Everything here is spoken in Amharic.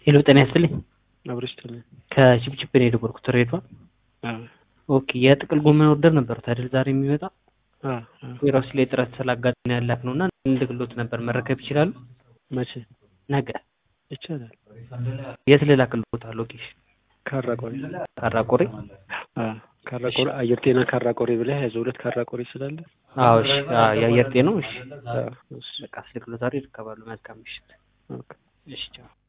ሄሎ ጤና ይስጥልኝ። አብረሽ ይስጥልኝ። ከችፕችፕ ነው የደወልኩት ሬድዋን። አዎ ኦኬ የጥቅል ጎመን ኦርደር ነበሩት አይደል ዛሬ የሚመጣ አዎ አዎ። ዌራውስ ላይ ጥረት ስላጋጠመን ያላክ ነው እና እንልክሎት ነበር መረከብ ይችላሉ? መቼ ነገ ይቻላል? የት ልላክልዎት? ሎኬሽን ካራቆሬ። ካራቆሬ። አዎ ካራቆሬ አየር ጤና ካራቆሬ ብለህ ያዘው ሁለት ካራቆሬ ስላለ። አዎ እሺ። አዎ የአየር ጤናው እሺ። አዎ እሺ በቃ አስልክሎት ዛሬ ይረከባሉ። መልካም ምሽት። ኦኬ። እሺ ቻው።